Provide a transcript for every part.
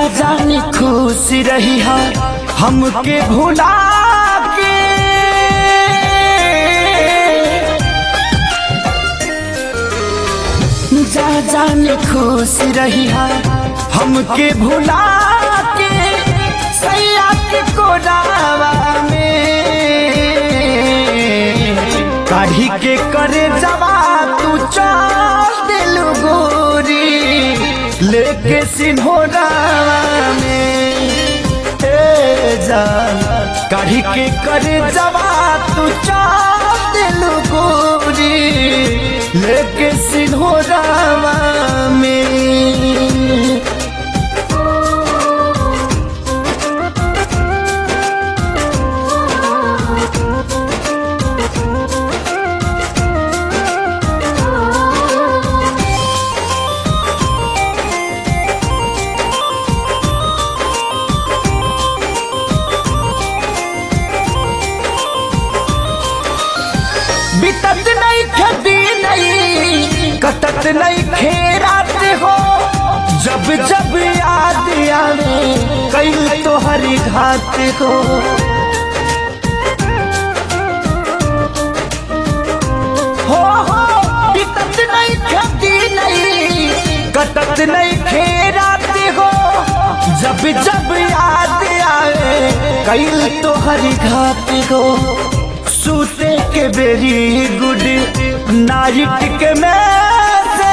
जानी खुश रही है हमके भुला के जा जानी खुश रही है हमके भुला के सैया के कोडावा में काढ़ी के करे जवा तू चल दिल गोरी लेके सिन्होरावा में ए जान काढ़ी के करे जवा तू चल दिल गोरी लेके सिन्होरावा में बितत नहीं खदी नहीं कटत नहीं खेरात हो जब जब याद आवे कई तो हरी घात हो हो हो बितत नहीं खदी नहीं कटत नहीं खेरात हो जब जब याद आवे कई तो हरी घात हो सूते के वेरी गुड नाइट के मैसे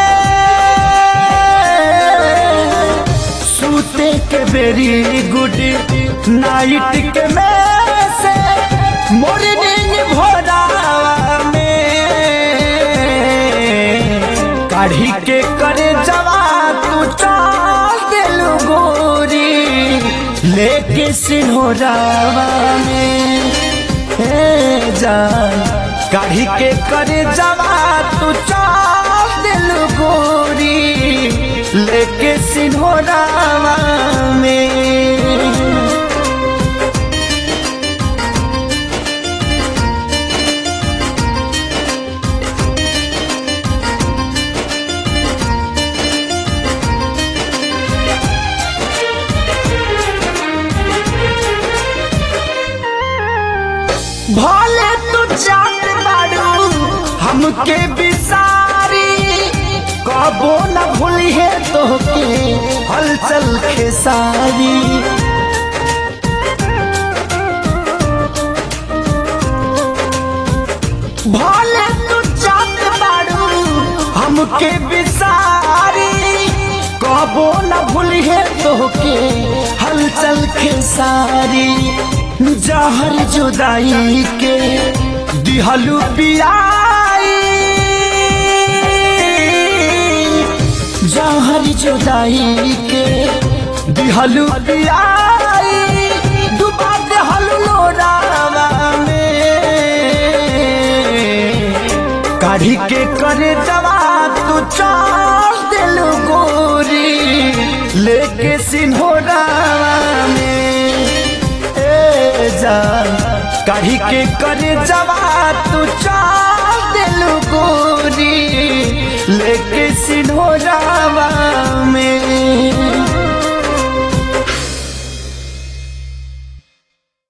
सूते के वेरी गुड नाइट के मैसे मॉर्निंग भोरा में काढ़ी के करे जवा तू चाल दिल गोरी लेके सिन्होरावा में हे जान काढ़ी के करे जवा तू चाल दिल गोरी लेके सिन्होरावा में भले तू जात बाड़ू हमके बिसारी कबो न भूली है तोहके हलचल खेसारी भले तू जात बाड़ू हमके बिसारी कबो न भूली है तोहके हलचल खेसारी जहर जुदाई के दिहलू पियाई जहर जुदाई के दिहलू पियाई डुबा देहलू लोरावा में काढ़ी के करे जवा तू चाल दिल गोरी लेके सिन्होरावा में जान काढ़ी के करे जवा तू चाल दिल गोरी लेके सिन